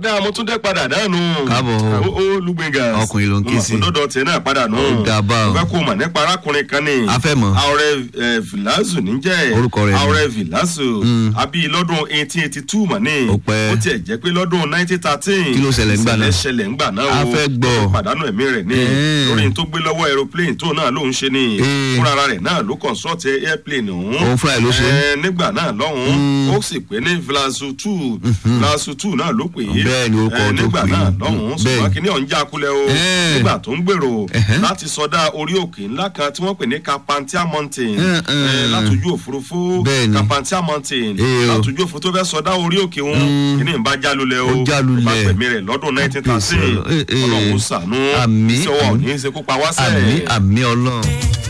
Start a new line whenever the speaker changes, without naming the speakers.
ọ̀dà amútúndé padà dànù.
Káàbọ̀.
ó ó lùgbẹ̀ngà.
Ọkùnrin ló ń ké sí.
ọ̀dọ́dọ̀ tiẹ̀ náà padà nù.
Ó dà bá o.
mo fẹ́ kó o mọ̀ nípa arákùnrin kan ni.
A fẹ́ mọ̀.
ààrẹ vilazu níjẹ́.
Orúkọ rẹ̀ ni.
ààrẹ vilazu. àbí lọ́dún eighteen eighty two mọ̀ ní.
Ó pẹ́.
ó tiẹ̀ jẹ́ pé lọ́dún nineteen thirteen.
Kí ló ṣẹlẹ̀ ńgbà náà?
ìṣẹ̀lẹ̀ ṣẹlẹ̀ ńgbà náà o.
A fẹ́ gbọ́.
Ó pàdánù ẹ̀mí rẹ̀ ní.
Ẹ̀ẹ́.
lórí n tó gbé lọ́wọ́ aeroplane tó náà ló ń ṣe ni.
Ẹ̀ẹ́.
fúnra ara rẹ̀ náà ló consult airplane ọ̀hún.
Òun fúnra ẹ̀ ló ṣe.
Ẹ, nígbà náà lọ́hùn-ún ó sì pé ní vlasu two vlasu two náà ló pè é
Bẹ́ẹ̀ ni orúkọ
Ẹ,
tó
nígbà
pè é.
náà lọ́hùn-ún
Bẹ́ẹ̀
ṣùgbọ́n
ni.
kìíní ọ̀hún já kulẹ̀ o
Ẹ́.
nígbà tó ń gbèrò
Ẹ̀hẹ́.
láti sọdá orí òkè ńlá kan tí wọ́n pè ní Carpenthian mountain
Ẹ́, ẹ́.
Ẹ, látòjú òfurufú
Bẹ́ẹ̀ ni.
Carpenthian mountain
Ee o.
látòjú òfurufú tó fẹ́ sọdá orí òkè òun kìíní ń bá já lulẹ̀ o
Ó já lulẹ̀.
bá pẹ̀mí rẹ̀ lọ́dún nineteen thirteen
Ẹ́, ẹ́.
ọlọ́run ṣàánú
Àmín,
tí ọwọ́ ò
àmín.
ní í ṣe kó pa wá
àmì
sẹ́ẹ̀.
àmì ọlọ́run.